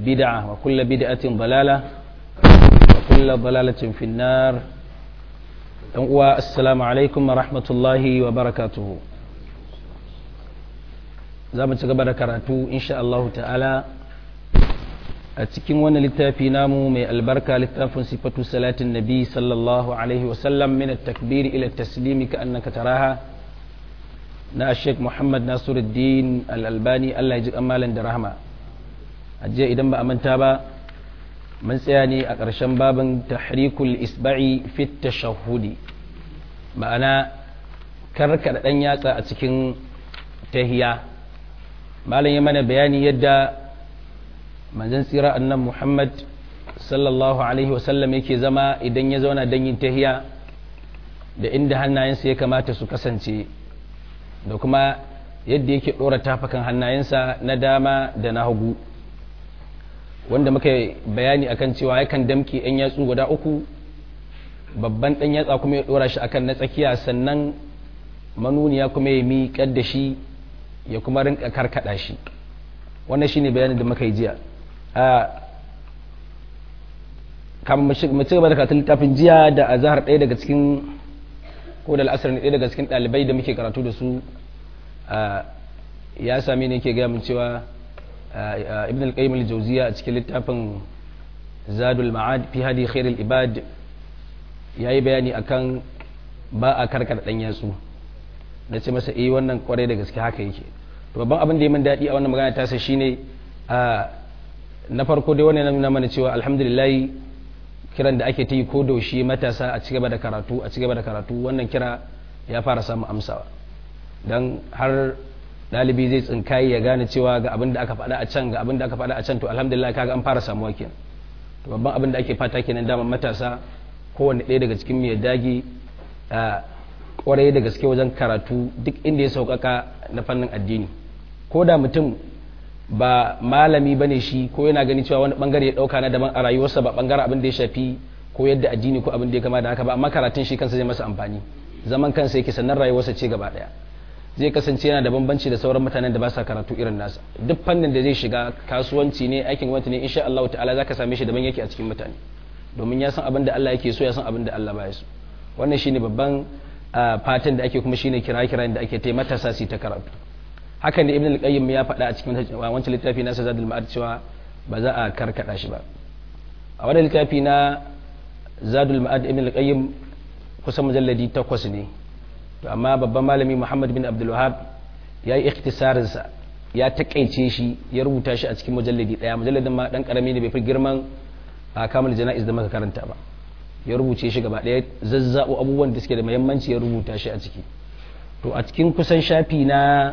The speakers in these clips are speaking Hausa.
بدعة وكل بدعة ضلالة وكل ضلالة في النار السلام عليكم ورحمة الله وبركاته za mu ci gaba da karatu insha Allah ta'ala a cikin wani littafi namu mai albarka littafin sifatu salatin nabi sallallahu alaihi wasallam min at-takbiri ila taslimi ka annaka taraha na Sheikh Muhammad Nasiruddin Al-Albani Allah ya ji kamalan da rahama ajiya idan ba a manta ba mun tsaya ne a ƙarshen babin tahrikul isba'i fit tashahhudi ma'ana karkada dan yatsa a cikin tahiya malam ya mana bayani yadda manzon tsira annan muhammad sallallahu alaihi wasallam yake zama idan ya zauna don yin tahiya da inda hannayensa ya kamata su kasance da kuma yadda yake ɗora tafakan hannayensa na dama da na hagu wanda muka bayani akan cewa yakan damke 'yan yatsu guda uku babban ɗan yatsa kuma ya ɗora shi akan na tsakiya sannan manuniya kuma ya miƙar da shi ya kuma rinka karkada shi wannan shine bayanin da muka yi jiya kamar mu ci gaba da karatun littafin jiya da azhar ɗaya daga cikin ko da al'asar ne ɗaya daga cikin ɗalibai da muke karatu da su ya sami ne ke gaya min cewa ibn al-qayyim al-jawziya a cikin littafin zadul ma'ad fi hadi khairul ibad yayi bayani akan ba a karkada dan yatsu na ce masa eh wannan kwarai da gaske haka yake to babban abin da ya min daɗi a wannan magana tasa shine a na farko dai wannan nuna mana cewa alhamdulillah kiran da ake ta yi ko daushe matasa a cigaba da karatu a cigaba da karatu wannan kira ya fara samun amsawa dan har ɗalibi zai tsinkayi ya gane cewa ga abin da aka faɗa a can ga abin da aka faɗa a can to alhamdulillah kaga an fara samuwa kenan to babban abin da ake fata kenan daman matasa kowanne ɗaya daga cikin mai dage kwarai da gaske wajen karatu duk inda ya sauƙaƙa na fannin addini ko da mutum ba malami ba ne shi ko yana gani cewa wani bangare ya ɗauka na daban a rayuwarsa ba bangaren abin da ya shafi ko yadda addini ko abin da ya kama da haka ba amma karatun shi kansa zai masa amfani zaman kansa yake sannan rayuwarsa ce gaba ɗaya zai kasance yana da bambanci da sauran mutanen da ba sa karatu irin nasa duk fannin da zai shiga kasuwanci ne aikin gwamnati ne insha Allah ta'ala zaka same shi daban yake a cikin mutane domin ya san abin da Allah yake so ya san abin da Allah ba ya so wannan shine babban fatan da ake kuma shine kira-kiran da ake taimata matasa su ta karatu hakan da ibn al-qayyim ya faɗa a cikin wancan littafi na zadul ma'ad cewa ba za a karkada shi ba a wannan littafi na zadul ma'ad ibn al-qayyim kusan mujalladi takwas ne to amma babban malami muhammad bin abdul wahab ya yi ikhtisarin sa ya takaice shi ya rubuta shi a cikin mujalladi daya mujalladin ma dan karami ne bai fi girman a kamul jana'iz da muka karanta ba ya rubuce shi gaba ɗaya zazzabo abubuwan da suke da muhimmanci ya rubuta shi a ciki to a cikin kusan shafi na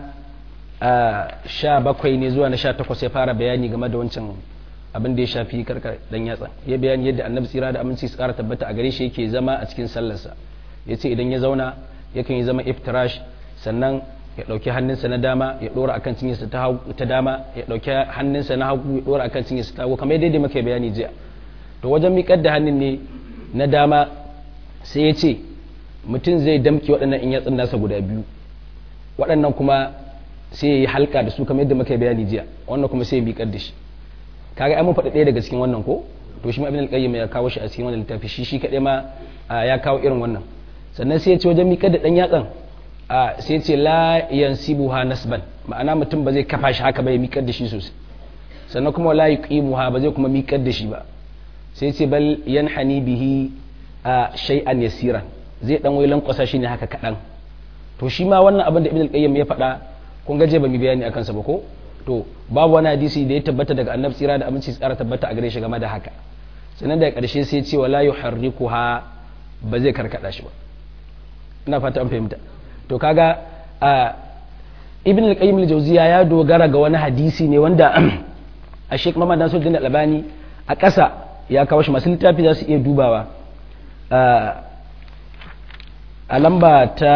sha bakwai ne zuwa na sha takwas ya fara bayani game da wancan abin da ya shafi karkar dan yatsa ya bayani yadda annabi tsira da aminci su kara tabbata a gare shi yake zama a cikin sallarsa ya ce idan ya zauna yakan yi zama iftirash sannan ya ɗauki hannunsa na dama ya ɗora akan cinyarsa ta dama ya ɗauki hannunsa na hagu ya ɗora akan cinyarsa ta hagu kamar yadda muka bayani jiya to wajen miƙar da hannun ne na dama sai ya ce mutum zai damke waɗannan in yatsun nasa guda biyu waɗannan kuma sai ya yi halka da su kamar yadda muka bayani jiya wannan kuma sai ya miƙar da shi kaga ai mun faɗi ɗaya daga cikin wannan ko to shi ma ibn al-qayyim ya kawo shi a cikin wannan littafi shi shi kaɗai ma ya kawo irin wannan sannan sai ya ce wajen miƙar da ɗan yatsan sai ya ce la yansibuha nasban ma'ana mutum ba zai kafa shi haka ba ya miƙar da shi sosai sannan kuma la yuqimuha ba zai kuma miƙar da shi ba sai ce bal yanhani bihi a shay'an yasiran zai dan wai lankwasa shi ne haka kaɗan to shi ma wannan abin da ibn al-qayyim ya faɗa kun gaje ba mu bayani akan sa ba ko to babu wani hadisi da ya tabbata daga annabi tsira da aminci tsara tabbata a gare shi game da haka sannan da ƙarshe sai ce wala yuharrikuha ba zai karkada shi ba ina fata an fahimta to kaga a ibn al-qayyim al-jawziya ya dogara ga wani hadisi ne wanda a Sheikh Muhammad Nasiruddin Al-Albani a ƙasa ya kawo shi masu littafi za su iya dubawa a lamba ta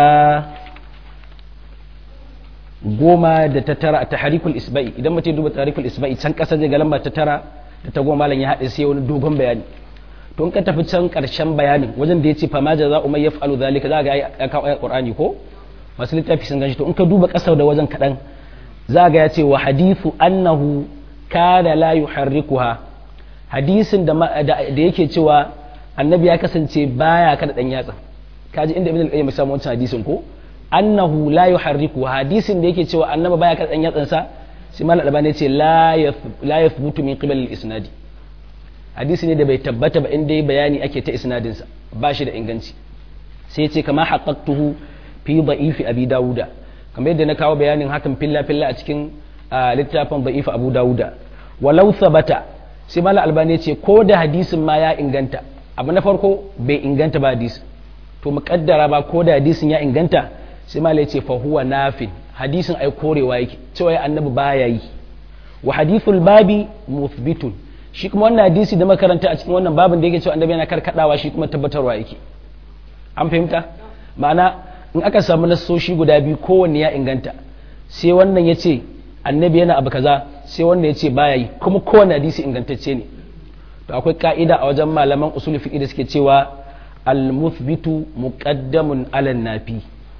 goma da ta tara a taharikul isba'i idan mutum duba taharikul isba'i can ƙasa zai ga lamba ta tara da ta goma malam ya haɗe sai wani dogon bayani to in ka tafi can ƙarshen bayanin wajen da ya ce fama jaza umar ya fa'alu zalika za ga ya kawo ayat qur'ani ko masu littafi sun ganshi to in ka duba ƙasa da wajen kaɗan za ga ya ce wa hadithu annahu kana la yuharrikuha hadisin da da yake cewa annabi ya kasance baya kada dan yatsa kaji inda ibn al-qayyim samu wancan hadisin ko annahu la yuharrikuha hadisin da yake cewa annabi baya kada dan yatsan sa sai malam albani ce la la yathbutu min qibal al-isnadi hadisi ne da bai tabbata ba inda bayani ake ta isnadin sa ba shi da inganci sai ya ce kama haqqaqtuhu fi da'ifi abi dawuda kamar yadda na kawo bayanin hakan filla filla a cikin littafin da'ifi abu dawuda walau sabata sai mala albani ce ko da hadisin ma ya inganta abu na farko bai inganta ba hadisi to muƙaddara ba ko da hadisin ya inganta sai mala ya ce fa huwa nafin hadisin ai korewa yake cewa ya annabi baya yi wa hadithul babi muthbitun shi kuma wannan hadisi da makaranta a cikin wannan babin da yake cewa annabi yana karkadawa shi kuma tabbatarwa yake an fahimta ma'ana in aka samu nassoshi guda biyu kowanne ya inganta sai wannan ya ce annabi yana abu kaza sai wannan ya ce baya yi kuma kowanne hadisi ingantacce ne to akwai ka'ida a wajen malaman usul fiqh da suke cewa al-muthbitu muqaddamun ala nafi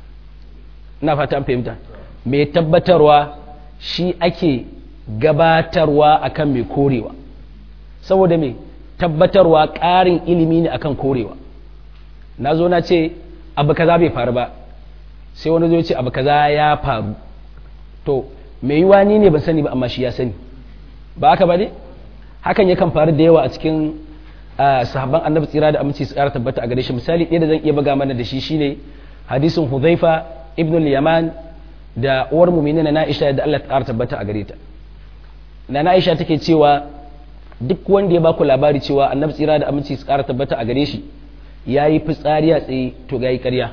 ina fata an fahimta mai tabbatarwa shi ake gabatarwa akan mai korewa saboda mai tabbatarwa ƙarin ilimi ne akan korewa na zo na ce abu kaza bai faru ba sai wani zo ce abu kaza ya faru to mai yiwa ni ne ban sani ba amma shi ya sani ba haka ba ne hakan yakan faru da yawa a cikin sahabban annabi tsira da aminci su ƙara tabbata a gare shi misali ɗaya da zan iya buga mana da shi shine hadisin huzaifa ibn yaman da uwar mu'minina na Aisha da Allah ta ƙara tabbata a gare ta na Aisha take cewa duk wanda ya baku labari cewa annabi tsira da aminci su ƙara tabbata a gare shi ya yi fitsari a tsaye to ga yi ƙarya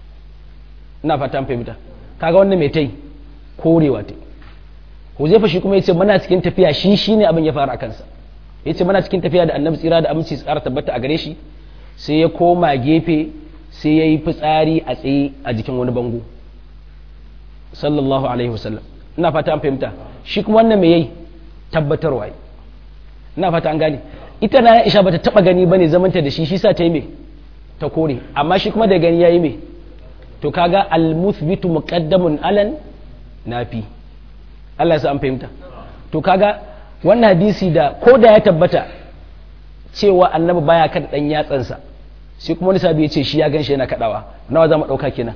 ina fata fahimta kaga wannan mai tai korewa tai huzaifa shi kuma ya ce muna cikin tafiya shi shi ne abin ya faru a kansa ya ce muna cikin tafiya da annabi tsira da aminci su ƙara tabbata a gare shi sai ya koma gefe sai ya yi fitsari a tsaye a jikin wani bango sallallahu alaihi wasallam ina fata an fahimta shi kuma wannan mai yayi tabbatarwa ina fata an gane ita na Aisha bata taba gani bane zamanta da shi shi sa ta yi me ta kore amma shi kuma da gani yayi me to kaga al-muthbitu muqaddamun alan nafi Allah ya sa an fahimta to kaga wannan hadisi da ko da ya tabbata cewa annabi baya kada dan yatsansa sai kuma wani sabi ya ce shi ya gan shi yana kadawa nawa za mu dauka kenan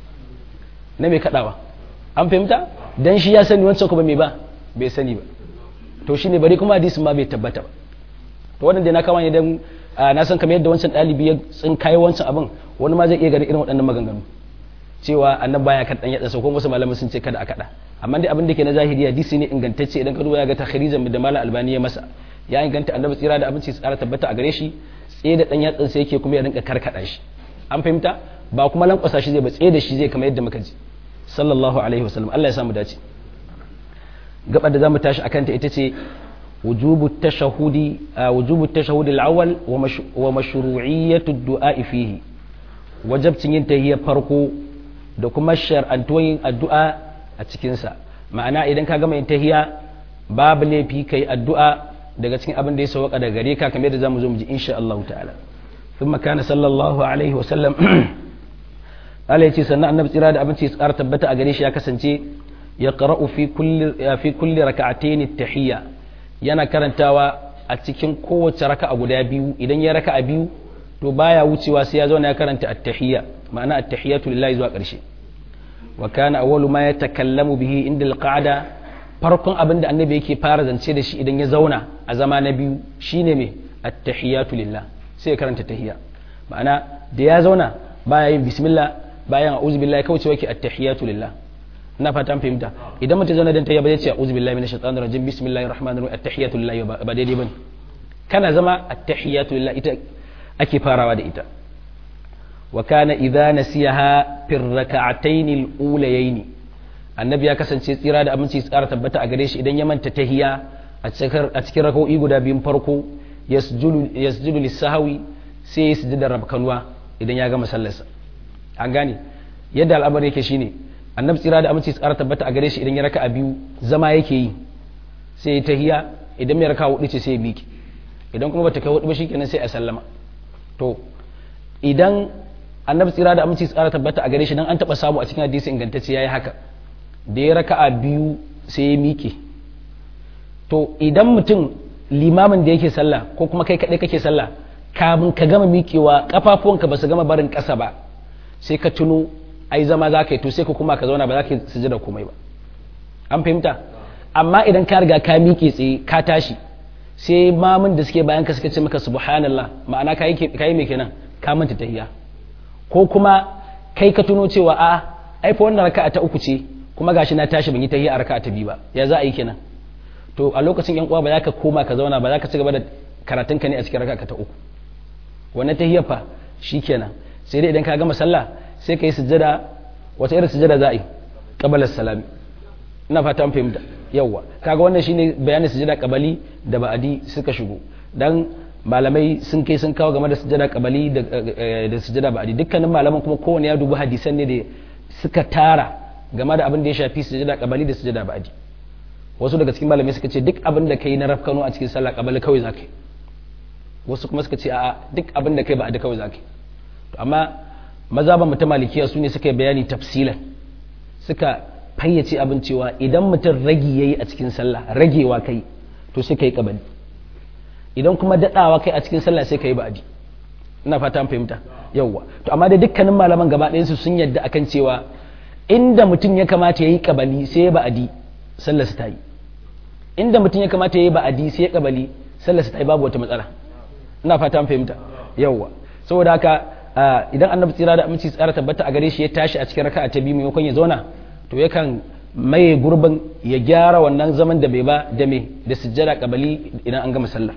na mai kadawa an fahimta dan shi ya sani wancan kuma me ba bai sani ba to shine bari kuma hadisin ma bai tabbata ba to wannan da na kama ne dan na san kamar yadda wancan dalibi ya tsinkaye wancan abin wani ma zai iya ganin irin waɗannan maganganu cewa annabi baya kan dan yatsa ko wasu malamai sun ce kada a kada amma dai abin da ke na zahiri hadisi ne ingantacce idan ka duba ya ga takhrijan da malam albani ya masa ya inganta annabi tsira da abinci tsara tabbata a gare shi tsaye da dan yatsan sai yake kuma ya rinka karkada shi an fahimta ba kuma lankwasa shi zai ba tsaye da shi zai kamar yadda muka ji sallallahu alaihi wasallam Allah ya samu dace gaba da zamu tashi akan ta ita ce wujubu tashahudi wujubu tashahudi al-awwal wa mashru'iyyatu ad-du'a fihi wajabcin yin tahiyya farko da kuma shar'antuwan yin addu'a a cikin sa ma'ana idan ka gama yin tahiyya babu laifi kai addu'a daga cikin abin da ya sauka daga gare ka kamar yadda zamu zo mu ji insha Allah ta'ala thumma kana sallallahu alaihi wa sallam Allah yace sannan annabi tsira da abinci ya tsara tabbata a gare shi ya kasance ya qara'u fi kulli fi kulli rak'atayn at-tahiyya yana karantawa a cikin kowace raka'a guda biyu idan ya raka'a biyu to baya wucewa sai ya zauna ya karanta at-tahiyya ma'ana at-tahiyyatu lillahi zuwa ƙarshe wa kana awwalu ma yatakallamu bihi inda al-qa'da farkon abin da annabi yake fara zance da shi idan ya zauna a zama na biyu shine me at-tahiyatu lillah sai ya karanta tahiyya ma'ana da ya zauna baya yin bismillah bayan a'udhu billahi kawai cewa ke at-tahiyatu lillah ina fatan fahimta idan mutum zauna dan tahiyya ba zai ce a'udhu billahi minash shaitanir rajim bismillahir rahmanir rahim at-tahiyatu lillah ba daidai bane kana zama at-tahiyatu lillah ita ake farawa da ita wa kana idza nasiyaha fi rak'atayn al-ulayayn annabi ya kasance tsira da aminci tsara tabbata a gare shi idan ya manta tahiya a cikin raka'o'i guda biyun farko yasjudu lis-sahwi sai ya sujudar rabkanwa idan ya gama sallarsa an gane yadda al'amari yake shine annabi tsira da aminci tsara tabbata a gare shi idan ya raka a biyu zama yake yi sai ya tahiya idan mai raka hudu ce sai ya miki idan kuma bata kai hudu ba shikenan sai a sallama to idan annabi tsira da aminci tsara tabbata a gare shi dan an taba samu a cikin hadisi ingantacce yayi haka da ya raka a biyu sai ya miki to idan mutum limamin da yake sallah ko kuma kai kaɗai kake sallah kamun ka gama miƙewa ƙafafuwanka ba su gama barin ƙasa ba sai ka tuno ai zama za ka yi to sai ka kuma ka zauna ba za ka sujada komai ba an fahimta amma idan ka riga ka miƙe tsaye ka tashi sai mamun da suke bayan ka suka ce maka subhanallah ma'ana ka yi mai kenan ka manta tahiya ko kuma kai ka tuno cewa a ai fa wannan raka'a ta uku ce kuma gashi na tashi ban yi tahiya a raka'a ta biyu ba ya za a yi kenan to a lokacin yan uwa ba za ka koma ka zauna ba za ka ci gaba da karatun ka ne a cikin raka'a ta uku wannan tahiyar fa shikenan sai dai idan ka gama sallah sai ka yi sujjada wata irin sujjada za a yi qabala salami ina fata an fahimta yawwa kaga wannan shine bayanin sujjada qabali da ba'adi suka shigo dan malamai sun kai sun kawo game da sujjada qabali da da sujjada ba'adi dukkanin malaman kuma kowanne ya dubi hadisan ne da suka tara game da abin da ya shafi sujjada qabali da sujjada ba'adi wasu daga cikin malamai suka ce duk abin da kai na rafkano a cikin sallah qabali kawai zaka yi wasu kuma suka ce a'a duk abin da kai ba'adi kawai zaka yi to amma mazhaban mutum malikiya su ne suka yi bayani tafsilan suka fayyace abin cewa idan mutum ragi yayi a cikin sallah ragewa kai to sai kai kabali idan kuma dadawa kai a cikin sallah sai kai ba'adi ina fata an fahimta yawwa to amma da dukkanin malaman gaba ɗayan su sun yadda akan cewa inda mutum ya kamata yayi kabali sai ya ba'adi sallar ta yi inda mutum ya kamata yayi ba'adi sai ya kabali sallar ta yi babu wata matsala ina fata an fahimta yawwa saboda haka idan annabi tsira da aminci tsara tabbata a gare shi ya tashi a cikin raka'a ta biyu maimakon ya zauna to yakan maye gurbin ya gyara wannan zaman da bai ba da me da sujjada kabali idan an gama sallah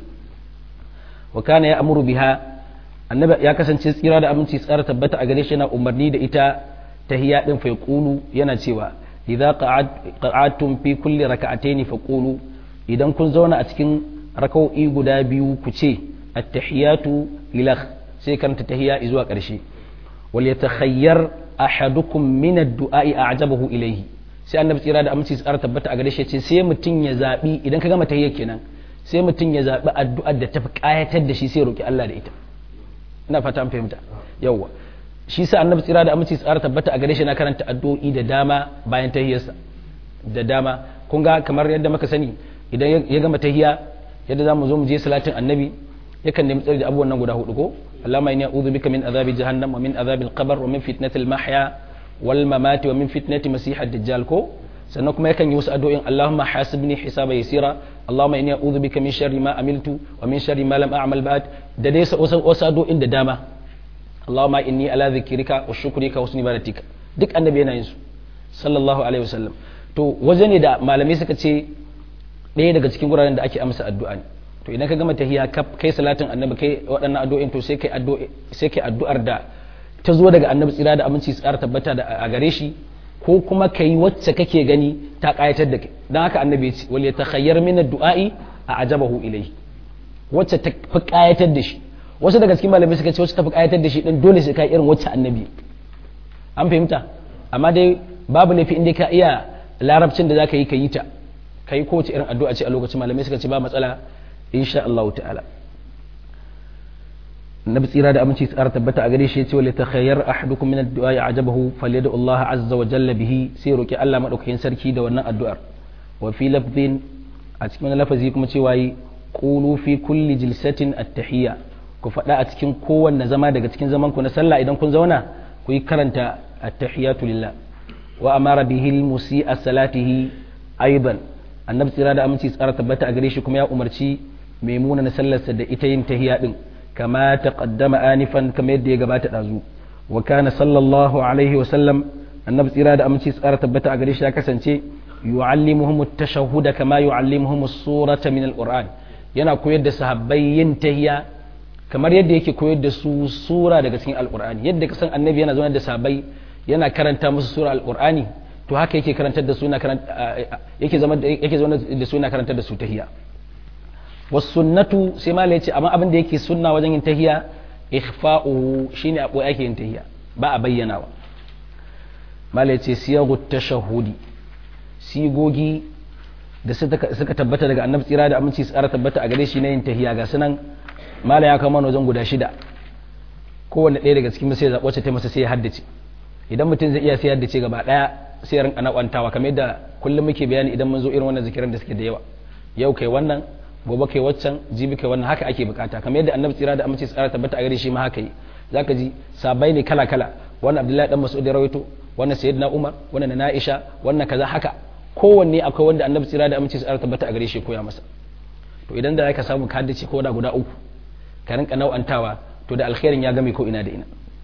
wa kana ya amuru biha annabi ya kasance tsira da aminci tsara tabbata a gare shi yana umarni da ita tahiyya din fa yaqulu yana cewa idza qa'adtum fi kulli raka'atayn fa qulu idan kun zauna a cikin raka'o'i guda biyu ku ce at-tahiyatu lilah sai karanta tahiyya zuwa ƙarshe wal yatakhayyar ahadukum min ad-du'a'i a'jabahu ilayhi sai annabi tsira da aminci tsara tabbata a gare shi ce sai mutum ya zabi idan ka gama tahiyya kenan sai mutum ya zabi addu'ar da tafi kayatar da shi sai roki Allah da ita ina fata an fahimta yawa shi sa annabi tsira da aminci tsara tabbata a gare shi na karanta addu'o'i da dama bayan tahiyyarsa da dama kun ga kamar yadda muka sani idan ya gama tahiyya yadda zamu zo mu je salatin annabi yakan nemi tsari da abubuwan nan guda hudu ko Allahumma inni a'udhu bika min azabi jahannam wa min azabi al-qabr wa min fitnati al-mahya wal mamati wa min fitnati masih ad-dajjal ko sannan kuma yakan yi wasu addu'o'in Allahumma hasibni hisaba yasira Allahumma inni a'udhu bika min sharri ma amiltu wa min sharri ma lam a'mal ba'd da dai wasu addu'o'in da dama Allahumma inni ala dhikrika wa shukrika wa husni ibadatika duk annabi yana yin su sallallahu alaihi wasallam to waje ne da malamai suka ce ɗaya daga cikin guraren da ake amsa addu'a ne to idan ka gama tahiyya kai salatin annabi kai waɗannan addu'o'in to sai kai sai kai addu'ar da ta zo daga annabi tsira da aminci tsara tabbata da a gare shi ko kuma kai wacce kake gani ta kayatar da kai dan haka annabi ya ce wal yatakhayyar min ad-du'a'i a ajabahu ilayhi wacce ta fi kayatar da shi wasu daga cikin malamai suka ce wacce ta fi kayatar da shi din dole sai kai irin wacce annabi an fahimta amma dai babu laifi inda ka iya larabcin da zaka yi ka yi ta kai kowace irin addu'a ce a lokacin malamai suka ce ba matsala insha Allah ta'ala nabi tsira da aminci tsara tabbata a gare shi yace wala takhayyar ahadukum min ad-du'a ya'jabahu falyad'u Allah azza wa jalla bihi sai roki Allah madaukakin sarki da wannan addu'ar wa fi lafdhin a cikin lafazi kuma cewa yi qulu fi kulli jilsatin at-tahiyya ku faɗa a cikin kowanne zama daga cikin zaman ku na sallah idan kun zauna ku yi karanta at-tahiyatu lillah wa amara bihi al-musi'a salatihi aidan annabi tsira da aminci tsara tabbata a gare shi kuma ya umarci maimuna na sallarsa da ita yin tahiya din kama taqaddama anifan kama yadda ya gabata dazu wa kana sallallahu alaihi wa sallam annabi tsira da aminci tsara tabbata a gare shi ya kasance yu'allimuhum at-tashahhuda kama yu'allimuhum as-surata min al-qur'an yana koyar da sahabbai yin tahiya kamar yadda yake koyar da su sura daga cikin alqur'ani yadda kasan annabi yana zaune da sahabbai yana karanta musu sura alqur'ani to haka yake karantar da su yake zama yake zama da su yana karantar da su tahiyya was sunnatu sai ma ce amma abin da yake sunna wajen yin tahiyya ikhfa'uhu shine a boye ake yin tahiyya ba a bayyanawa mala ce siyagu tashahudi sigogi da suka tabbata daga annabi tsira da aminci tsara tabbata a gare shi na yin tahiyya ga sunan mala ya kama wajen guda shida kowanne ɗaya daga cikin sai zaɓo ta masa sai ya haddace idan mutum zai iya sai ya haddace gaba ɗaya sai rinka nakwantawa kamar yadda kullum muke bayani idan mun zo irin wannan zikiran da suke da yawa yau kai wannan gobe kai waccan jibi kai wannan haka ake bukata kamar yadda annabi tsira da amince tsara tabbata a gare shi ma haka yi zaka ji sabai ne kala kala wannan abdullahi dan mas'ud ya rawaito wannan sayyidina umar wannan na aisha wannan kaza haka kowanne akwai wanda annabi tsira da amince tsara tabbata a gare shi koya masa to idan da ka samu ka dace ko da guda uku ka rinka nau'antawa to da alkhairin ya game ko ina da ina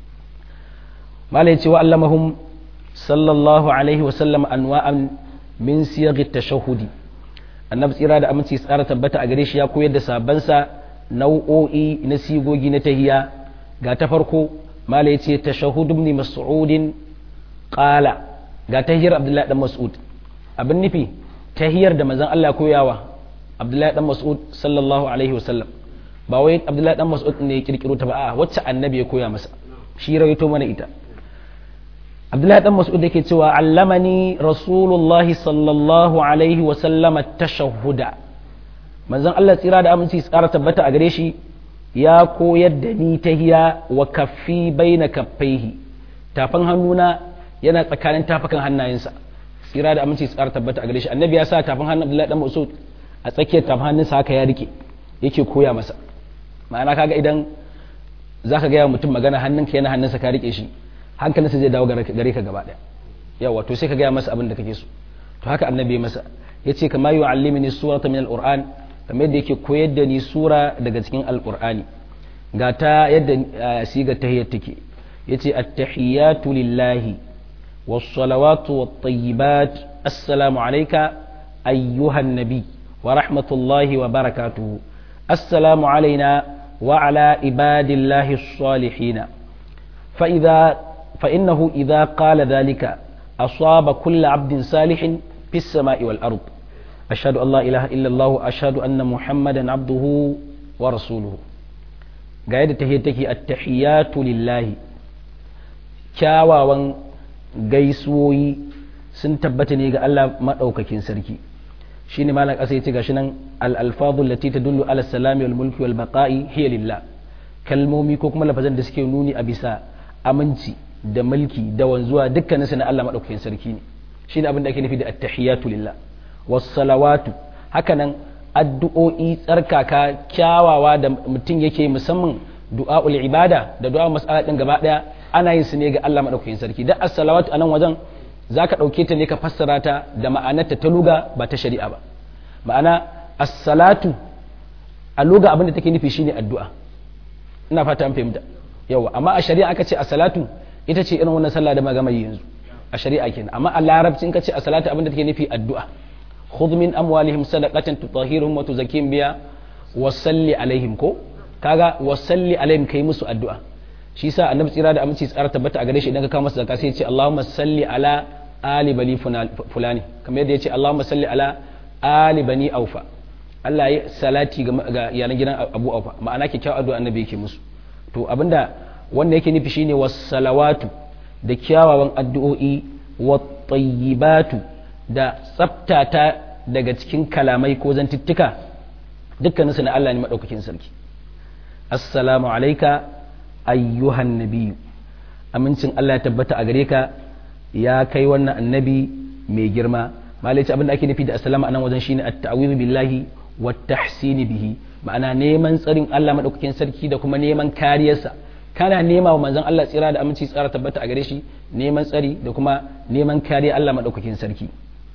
malai cewa allamahum sallallahu alaihi wa sallam anwa'an min siyaghi tashahhudi annabi tsira da aminci tsara tabbata a gare shi ya koyar da sabansa nau'o'i na sigogi na tahiya ga ta farko mala ya ce tashahhud ibn mas'ud qala ga tahiyar abdullahi dan mas'ud abin nufi tahiyar da manzon Allah koyawa abdullahi dan mas'ud sallallahu alaihi wasallam ba wai abdullahi dan mas'ud ne ya kirkiro ta ba a wacce annabi ya koya masa shi rawaito mana ita abdullahi dan mas'ud yake cewa allamani rasulullahi sallallahu alaihi wa sallama tashahhuda manzon Allah tsira da aminci tsara tabbata a gare shi ya koyar da ni tahiya wa kaffi baina kaffaihi tafan hannuna yana tsakanin tafakan hannayensa tsira da aminci tsara tabbata a gare shi annabi ya sa tafan hannun abdullahi dan mas'ud a tsakiyar tafan hannunsa haka ya rike yake koya masa ma'ana kaga idan zaka ga mutum magana hannunka yana hannunsa ka rike shi hankalinsa zai dawo gare ka gaba daya yawa to sai ka gaya masa abin da kake so to haka annabi masa ya ce kama yi allimini surata min alquran kamar yadda yake koyar da ni sura daga cikin alqur'ani ga ta yadda siga tahiyyat take yace at-tahiyatu lillahi was-salawatu wat-tayyibat assalamu alayka ayyuhan nabi wa rahmatullahi wa barakatuhu assalamu alayna wa ala ibadillahi as-salihin فإذا فإنه إذا قال ذلك أصاب كل عبد صالح في السماء والأرض أشهد أن لا إله إلا الله أشهد أن محمدا عبده ورسوله قاعدة تهيتك التحيات لله kyawawan gaisuwoyi sun tabbata ne ga Allah maɗaukakin sarki shi ne malam ƙasa ya ce gashi nan al-alfadhu lati tadullu ala salami wal mulki wal baqa'i hiya lillah kalmomi ko kuma lafazan da suke nuni a bisa aminci da mulki da wanzuwa dukkanin su na Allah madaukakin sarki ne shine abin da ake nufi da attahiyatu lillah was salawatu hakanan addu'o'i tsarkaka kyawawa da mutum yake musamman du'a'ul ibada da du'a mas'ala din gaba daya ana yin su ne ga Allah madaukakin sarki da as-salawatu anan wajen zaka dauke ta ne ka fassara ta da ma'anarta ta luga ba ta shari'a ba ma'ana as-salatu a luga abin da take nufi shine addu'a ina fata an fahimta yawa amma a shari'a aka ce a salatu ita ce irin wannan sallah da magama yanzu a shari'a kenan amma a larabci in ka ce a salatu abinda take nufi addu'a khudh min amwalihim sadaqatan tutahhiruhum wa tuzakkihim biha wa salli alaihim ko kaga wa salli alaihim kai musu addu'a shi yasa annabi tsira da aminci tsara tabbata a gare shi idan ka kawo masa zakka sai ya ce Allahumma salli ala ali bani fulani kamar yadda ya ce Allahumma salli ala ali bani aufa Allah ya salati ga iyalan gidan Abu Aufa ma'ana kyakkyawar addu'a annabi yake musu to abinda wanda yake nufi shine wassalawatu da kyawawan addu'o'i wattayyibatu da tsaftata daga cikin kalamai ko zantuttuka dukkanin su na Allah ne madaukakin sarki assalamu alayka ayyuhan nabiyyu amincin Allah ya tabbata a gare ka ya kai wannan annabi mai girma malai abinda ake nufi da assalamu anan wajen shine at-ta'awudhu billahi wat tahsini bihi ma'ana neman tsarin Allah maɗaukakin sarki da kuma neman kariyarsa kana nema wa manzon Allah tsira da aminci tsara tabbata a gare shi neman tsari da kuma neman kariya Allah maɗaukakin sarki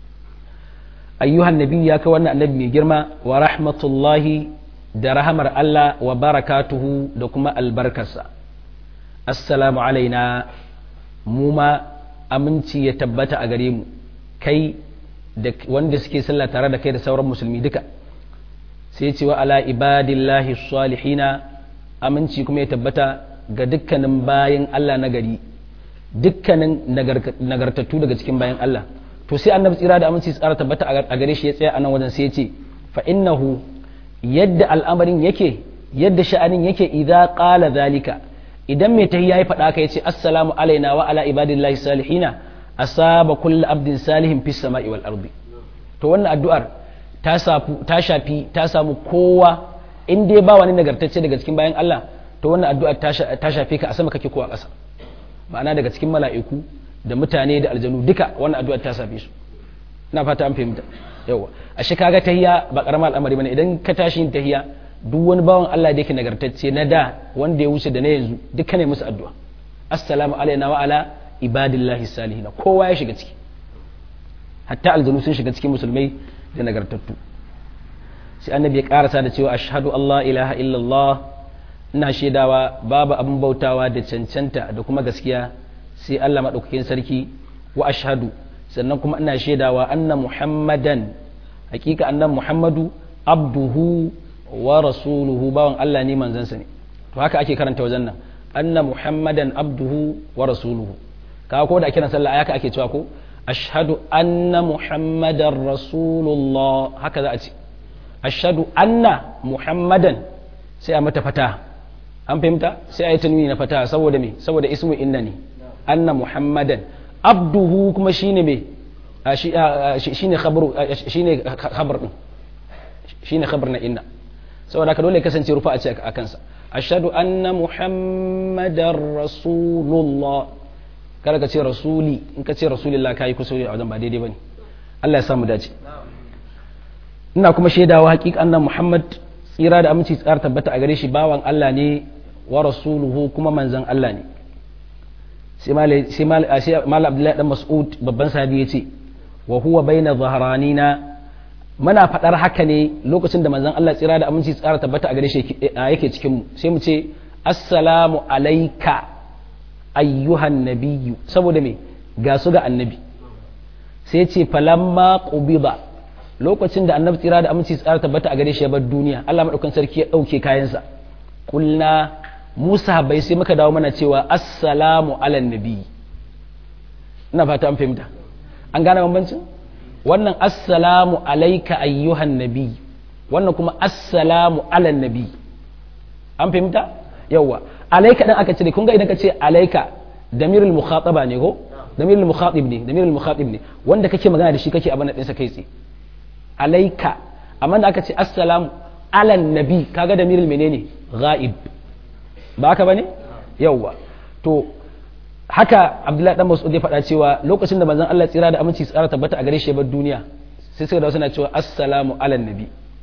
ayyuhan nabi ya kai wannan annabi mai girma wa rahmatullahi da rahamar Allah wa barakatuhu da kuma albarkarsa assalamu alaina mu ma aminci ya tabbata a gare mu kai da wanda suke sallah tare da kai da sauran musulmi duka sai ce wa ala ibadillahi salihina aminci kuma ya tabbata ga dukkanin bayan Allah na gari dukkanin nagartattu daga cikin bayan Allah to sai annabi tsira da aminci tsara tabbata a gare shi ya tsaya a nan wajen sai ya ce fa innahu yadda al'amarin yake yadda sha'anin yake idza qala zalika idan mai tahiyya ya faɗa ka yace assalamu alaina wa ala ibadillahi salihina asaba kullu abdin salihin fis sama'i wal ardi to wannan addu'ar ta shafi ta samu kowa in dai ba wani nagartacce daga cikin bayan Allah to wannan addu'a ta shafe ka a sama kake ko a ƙasa ma'ana daga cikin mala'iku da mutane da aljanu duka wannan addu'a ta shafe su ina fata an fahimta yawa ashe kaga tahiya ba karamar al'amari bane idan ka tashi yin tahiya duk wani bawan Allah da yake nagartacce na da wanda ya wuce da na yanzu duka ne musu addu'a assalamu alaina wa ala ibadillahi salihin kowa ya shiga ciki hatta aljanu sun shiga cikin musulmai da nagartattu sai annabi ya karasa da cewa ashhadu Allah ilaha illallah ina shaidawa babu abin bautawa da cancanta da kuma gaskiya sai Allah madaukakin sarki wa ashhadu sannan kuma ina shaidawa anna muhammadan hakika annan muhammadu abduhu wa rasuluhu bawan Allah ne manzansa ne to haka ake karanta wajen nan anna muhammadan abduhu wa rasuluhu kaga ko da kiran sallah haka ake cewa ko ashhadu anna muhammadan rasulullah haka za a ce ashhadu anna muhammadan sai a mata fata an fahimta sai a yi tanwini na fata saboda me saboda ismu inna ne anna muhammadan abduhu kuma shine me shine khabaru shine khabar din shine khabar na inna saboda haka dole kasance rufa a ce a kansa ashhadu anna muhammadar rasulullah kada ka ce rasuli in ka ce rasulillah kai kusuri a wajen ba daidai bane Allah ya samu dace ina kuma shaidawa hakika annan muhammad tsira da aminci tsara tabbata a gare shi bawan Allah ne wa rasuluhu kuma manzon Allah ne sai mal abdullahi dan mas'ud babban sahabi ya ce wa huwa baina zaharanina muna faɗar haka ne lokacin da manzon Allah tsira da aminci tsara tabbata a gare shi yake cikin mu sai mu ce assalamu alayka ayyuhan nabiyyu saboda me ga su ga annabi sai ce falamma qubida lokacin da annabi tsira da aminci tsara tabbata a gare shi ya bar duniya Allah madaukan sarki ya dauke kayansa kulna Musa bai sai muka dawo mana cewa assalamu ala nabi ina fata an fahimta an gane bambancin wannan assalamu alaika ayyuhan nabi wannan kuma assalamu ala nabi an fahimta yawa alaika dan aka cire kun ga idan ka ce alaika damirul mukhataba ne ko damirul mukhatib ne damirul mukhatib ne wanda kake magana da shi kake abin ɗinsa kai tsaye alaika amma da aka ce assalamu ala nabi kaga damirul menene ghaib ba haka bane yawwa to haka abdullahi dan mas'ud ya faɗa cewa lokacin da manzon Allah tsira da aminci tsara tabbata a gare shi bar duniya sai suka dawo suna cewa assalamu ala nabi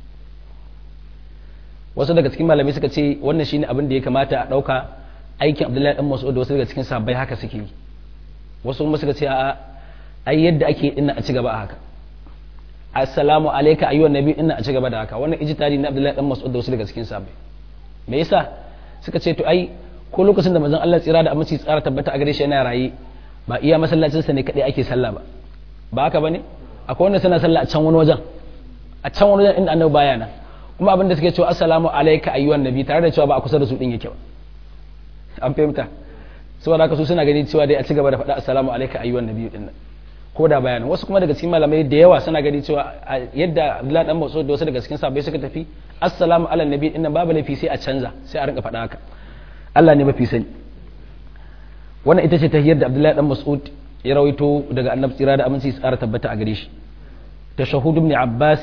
wasu daga cikin malamai suka ce wannan shine abin da ya kamata a ɗauka aikin abdullahi dan mas'ud da wasu daga cikin sahabbai haka suke yi wasu kuma suka ce a ai yadda ake dinna a ci gaba a haka assalamu alayka ayyuhan nabi dinna a ci gaba da haka wannan ijtihadi na abdullahi dan mas'ud da wasu daga cikin sahabbai me yasa suka ce to ai ko lokacin da manzon Allah tsira da aminci tsara tabbata a gare shi yana raye ba iya masallacin sa ne kadai ake sallah ba ba haka bane akwai wanda suna sallah a can wani wajen a can wani wajen inda annabi baya nan kuma abin da suke cewa assalamu alayka ayyuhan nabi tare da cewa ba a kusa da su din yake ba an fahimta saboda haka su suna gani cewa dai a ci gaba da faɗa assalamu alayka ayyuhan nabi din nan ko da bayanin wasu kuma daga cikin malamai da yawa suna gani cewa yadda Abdullahi dan Mas'ud da wasu daga cikin sahabbai suka tafi assalamu ala nabi din nan babu laifi sai a canza sai a rinka faɗa haka Allah ne mafi sani wannan ita ce tahiyar da Abdullahi dan Mas'ud ya rawaito daga Annabi tsira da aminci tsara tabbata a gare shi tashahhud ibn Abbas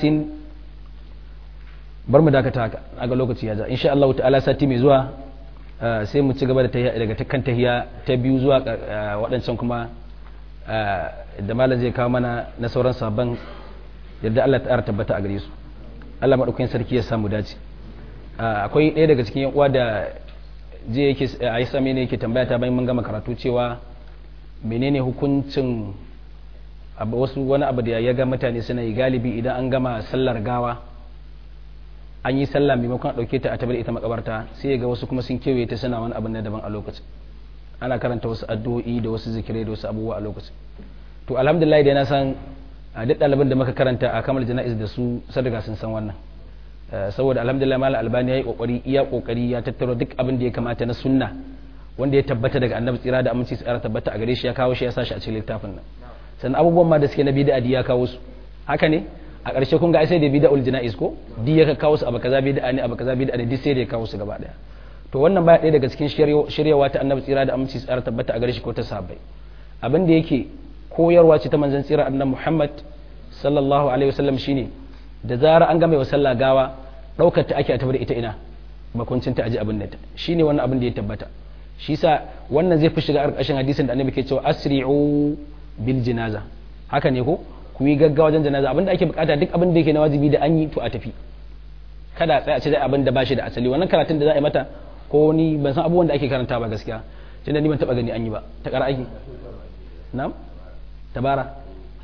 bar mu dakata haka aga lokaci ya ja insha Allah ta'ala sati mai zuwa sai mu ci gaba da tahiya daga kan tahiya ta biyu zuwa waɗancan kuma da malam zai kawo mana na sauran sabon yadda Allah ta tabbata a gare su Allah maɗaukakin sarki ya samu dace akwai ɗaya daga cikin uwa da je yake a yi same ne yake tambaya ta bayan mun gama karatu cewa menene hukuncin wasu wani abu da ya ga mutane suna yi galibi idan an gama sallar gawa an yi sallah maimakon a ɗauke ta a tabar ita makabarta sai ya ga wasu kuma sun kewaye ta suna wani abin na daban a lokacin ana karanta wasu addu'o'i da wasu zikirai da wasu abubuwa a lokacin to alhamdulillah dai na san a duk ɗaliban da muka karanta a kamal jana'iz da su sadaga sun san wannan saboda alhamdulillah malam albani ya yi kokari iya kokari ya tattaro duk abin da ya kamata na sunna wanda ya tabbata daga annabi tsira da aminci tsara tabbata a gare shi ya kawo shi ya sa shi a cikin littafin nan sannan abubuwan ma da suke na bid'a ya kawo su haka ne a ƙarshe kun ga sai da bid'ul jana'iz ko di ya kawo su abu kaza bid'a ne abu kaza bid'a ne duk sai da ya kawo su gaba daya to wannan baya ɗaya daga cikin shiryawa ta annabi tsira da aminci tsara tabbata a gare shi ko ta sahabbai abin da yake koyarwa ce ta manzon tsira annabi Muhammad sallallahu alaihi wasallam shine da zara an gama wa sallah gawa daukar ta ake a tabbata ita ina makuncin ta aji abin da ta shine wannan abin da ya tabbata shi sa wannan zai fi shiga ƙarƙashin hadisin da annabi ke cewa asri'u bil jinaza haka ne ko ku ku yi gaggawa wajen janaza abin da ake bukata duk abin da yake na wajibi da an yi to a tafi kada a tsaya a ce zai abin da bashi da asali wannan karatun da za a yi mata ko ni ban san abubuwan da ake karanta ba gaskiya tunda ni ban taba gani an yi ba ta kara aiki na'am tabara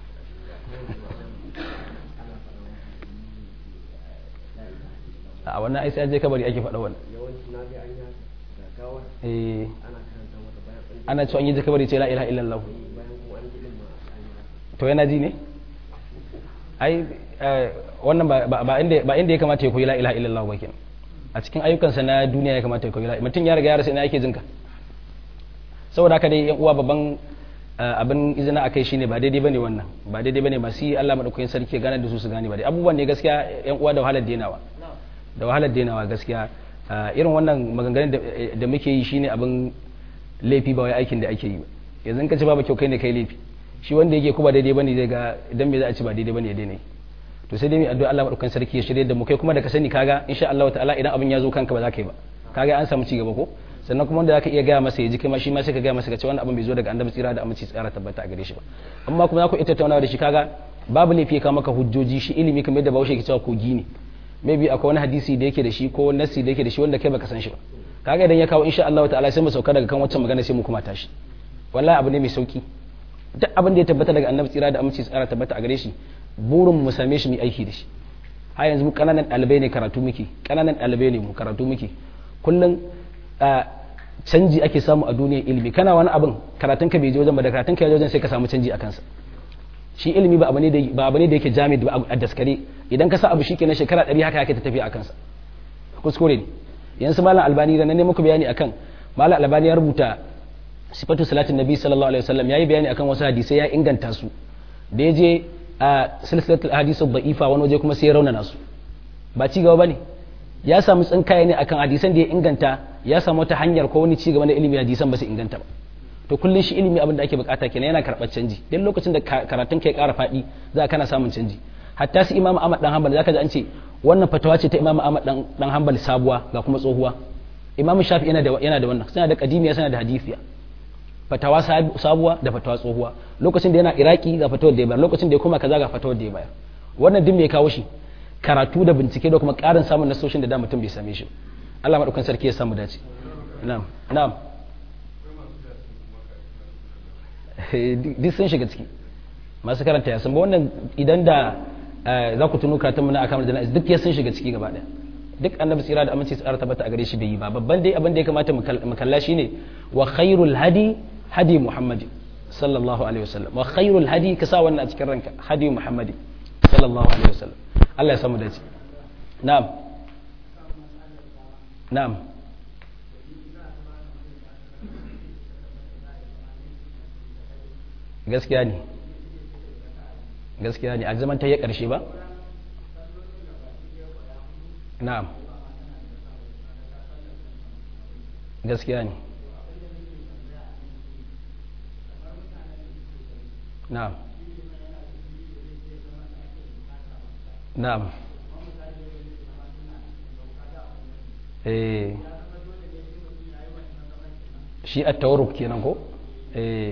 a wannan ai sai an je kabari ake faɗa wannan eh ana cewa an yi kabari ce la ilaha illallah to yana ji ne ai wannan ba inda ba inda ya kamata ya koyi la ilaha illallah ba kenan a cikin ayyukansa na duniya ya kamata ya koyi la mutum ya riga ya rasa ina yake jinka saboda haka dai yan uwa babban abin izina akai shine ba daidai bane wannan ba daidai bane masu yi Allah madaukakin sarki ya gane da su su gane ba dai abubuwan ne gaskiya yan uwa da wahalar denawa da wahalar denawa gaskiya irin wannan maganganun da muke yi shine abin laifi ba wai aikin da ake yi yanzu ka ci babu kyau kai ne kai laifi shi wanda yake kuma daidai bane zai ga idan me za a ci ba daidai bane ya daina yi to sai dai mu addu'a Allah madaukakin sarki ya shirye da mu kai kuma da ka sani kaga insha Allah ta'ala idan abin ya zo kanka ba za ka yi ba kaga an samu ci gaba ko sannan kuma wanda zaka iya gaya masa ya ji kai ma shi ma sai ka gaya masa ka ce wannan abin bai zo daga annabi tsira da aminci tsara tabbata a gare shi ba amma kuma za ku ita tattaunawa da shi kaga babu laifi ka maka hujjoji shi ilimi kamar yadda Bahaushe ke cewa kogi ne maybe akwai wani hadisi da yake da shi ko nasi da yake da shi wanda kai baka san shi ba kaga idan ya kawo insha Allah ta'ala sai mu sauka daga kan waccan magana sai mu kuma tashi wallahi abu ne mai sauki duk abin da ya tabbata daga annabi tsira da aminci tsara tabbata a gare shi burin mu same shi mu aiki da shi har yanzu mu kananan ɗalibai ne karatu muke kananan ɗalibai ne mu karatu muke kullum canji ake samu a duniyar ilimi kana wani abin karatun ka bai je wajen ba da karatun ka ya wajen sai ka samu canji a kansa shi ilimi ba abu ne da ba abu ne da yake jami'i ba a daskare idan ka sa abu shikenan shekara 100 haka yake ta tafi a kansa kuskure ne yanzu malam albani da na ne muku bayani akan malam albani ya rubuta sifatu salatin nabi sallallahu alaihi wasallam yayi bayani akan wasu hadisai ya inganta su da ya je a silsilatul hadisi da'ifa wani waje kuma sai ya raunana su ba ci gaba bane ya samu tsinkaya ne akan hadisan da ya inganta ya samu wata hanyar ko wani ci gaba na ilimi hadisan ba su inganta ba to kullun shi ilimi abin da ake bukata kenan yana karɓar canji duk lokacin da karatun ka ya ƙara faɗi za kana samun canji hatta su imam ahmad dan hanbal zaka ji an ce wannan fatawa ce ta imam ahmad dan dan hanbal sabuwa ga kuma tsohuwa imam shafi yana da yana da wannan suna da qadimiya suna da hadisiya fatawa sabuwa da fatawa tsohuwa lokacin da yana iraki ga fatawar da ya bayar lokacin da ya koma kaza ga fatawar da ya bayar wannan duk me ya kawo shi karatu da bincike da kuma ƙarin samun nasoshin da da mutum bai same shi Allah madaukan sarki ya samu dace na'am na'am duk sun shiga ciki masu karanta ya san ba wannan idan da za ku tuno karatun mu na akamar jana'iz duk ya sun shiga ciki gaba daya duk annabi tsira da aminci tsara tabbata a gare shi bai yi ba babban dai abin da ya kamata mu kalla shine wa khairul hadi hadi muhammadi sallallahu alaihi wasallam wa khairul hadi ka sa wannan a cikin ranka hadi muhammadi sallallahu alaihi wasallam Allah ya samu dace na'am na'am gaskiya ne gaskiya ne a zaman ta yi ƙarshe ba na'am gaskiya ne na'am na'am eh shi a tawaruk kenan ko eh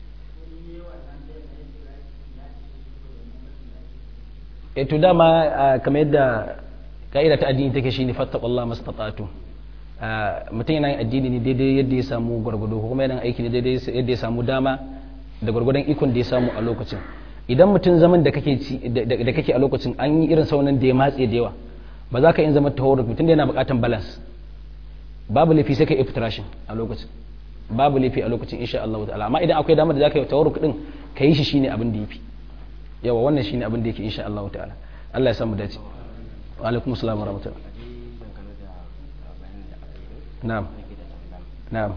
e to dama kamar yadda ka'ida ta addini take shine fattaqullah mastata'tu mutum yana yin addini ne daidai yadda ya samu gwargwado ko kuma yana aiki ne daidai yadda ya samu dama da gwargwadon ikon da ya samu a lokacin idan mutum zaman da kake da kake a lokacin an yi irin saunan da ya matse da yawa ba za ka yin zama tawarruk mutum da yana bukatan balance babu laifi sai ka yi iftirashin a lokacin babu laifi a lokacin insha Allah ta'ala amma idan akwai damar da za ka yi tawarruk din ka yi shi shine abin da yafi yawa wannan shine abin da yake insha Allah ta'ala Allah ya samu dace wa alaikum assalam wa rahmatullah na'am na'am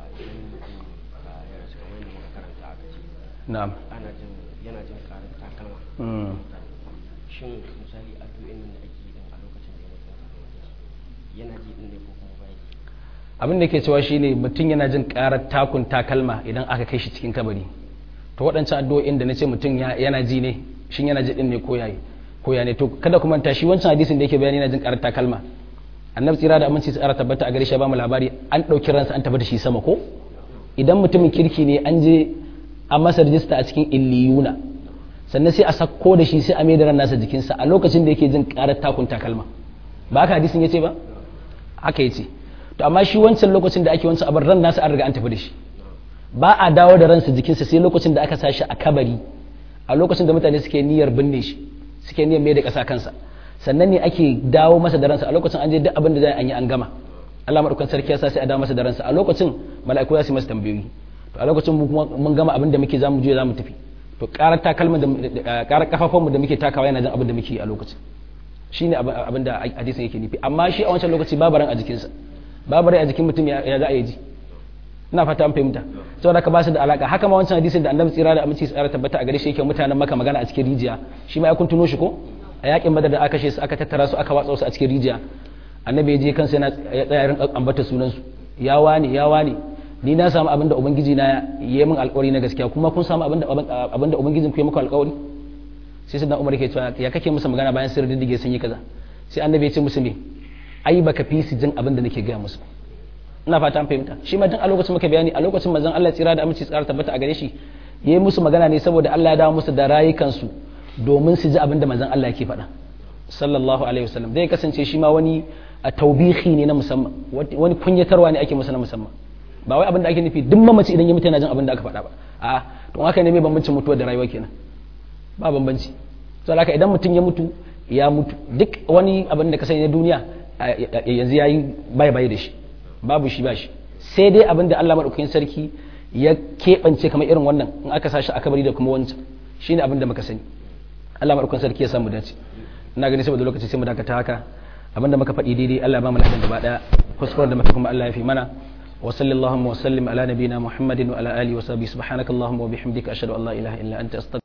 na'am ana jin yana jin karin takalma shin misali addu'in nan da ake yi din a lokacin da ya mutum yana ji din ne ko kuma bai abin da ke cewa shine mutum yana jin karar takun takalma idan aka kai shi cikin kabari to waɗancan addu'o'in da na ce mutum yana ji ne shin yana ji din ne ko yayi ko ya ne to kada kuma ta shi wancan hadisin da yake bayani yana jin karar takalma annabi tsira da aminci tsara tabbata a gare shi ba mu labari an ɗauki ransa an tafi da shi sama ko idan mutumin kirki ne an je an masa rijista a cikin illiyuna sannan sai a sako da shi sai a mai da ran nasa jikinsa a lokacin da yake jin karar takun takalma ba haka hadisin yace ba haka yace to amma shi wancan lokacin da ake wancan abar ran nasa an riga an tafi da shi ba a dawo da ransa jikinsa sai lokacin da aka sa shi a kabari a lokacin da mutane suke niyyar binne shi suke niyyar mai da ƙasa kansa sannan ne ake dawo masa da ransa a lokacin an je duk abin da zai an yi an gama Allah madaukakin sarki ya sa sai a dawo masa da ransa a lokacin mala'iku za su yi masa tambayoyi to a lokacin mun gama abin da muke zamu je zamu tafi to karar takalman da karar kafafunmu da muke takawa yana jin abin da muke a lokacin shine abin da hadisin yake nufi amma shi a wancan lokaci babu ran a jikinsa babu rai a jikin mutum ya za a yi ji ina fata an fahimta saboda ka ba su da alaka haka ma wancan hadisin da annabi tsira da aminci tsara tabbata a gare shi yake mutanen maka magana a cikin rijiya shi ma ya kun tuno shi ko a yakin badar da aka kashe su aka tattara su aka watsa su a cikin rijiya annabi ya je kansa yana ya tsaya rin ambata sunan su ya wani ya wani ni na samu abin da ubangiji na yi min alƙawari na gaskiya kuma kun samu abin da abin da ubangijin ku ya muku alƙawari sai sai dan umar ke cewa ya kake musu magana bayan sirri diddige sun yi kaza sai annabi ya ce musu me ai baka fi su jin abin da nake gaya musu ina fata an fahimta shi ma tun a lokacin muka bayani a lokacin manzon Allah tsira da aminci tsara tabbata a gare shi yayi musu magana ne saboda Allah ya dawo musu da rayukansu domin su ji abin da manzon Allah yake faɗa sallallahu alaihi wasallam zai kasance shi ma wani a taubihi ne na musamman wani kunyatarwa ne ake masa na musamman ba wai abin da ake nufi duk mamaci idan ya mutu yana jin abin da aka faɗa ba a to haka ne mai bambancin mutuwa da rayuwa kenan ba bambanci saboda haka idan mutum ya mutu ya mutu duk wani abin da ka sani na duniya yanzu yayi bai bai da shi babu shi ba shi sai dai abin da Allah maɗaukakin sarki ya keɓance kamar irin wannan in aka sa shi a kabari da kuma wancan shi ne abin da muka sani Allah maɗaukakin sarki ya samu dace ina gani saboda lokaci sai mu dakata haka abin da muka faɗi daidai Allah ba mu lafiya gaba ɗaya kuskuren da muka kuma Allah ya fi mana wa sallallahu wa sallim ala nabiyina muhammadin wa ala alihi wa sahbihi subhanakallahumma wa bihamdika ashhadu an la ilaha illa anta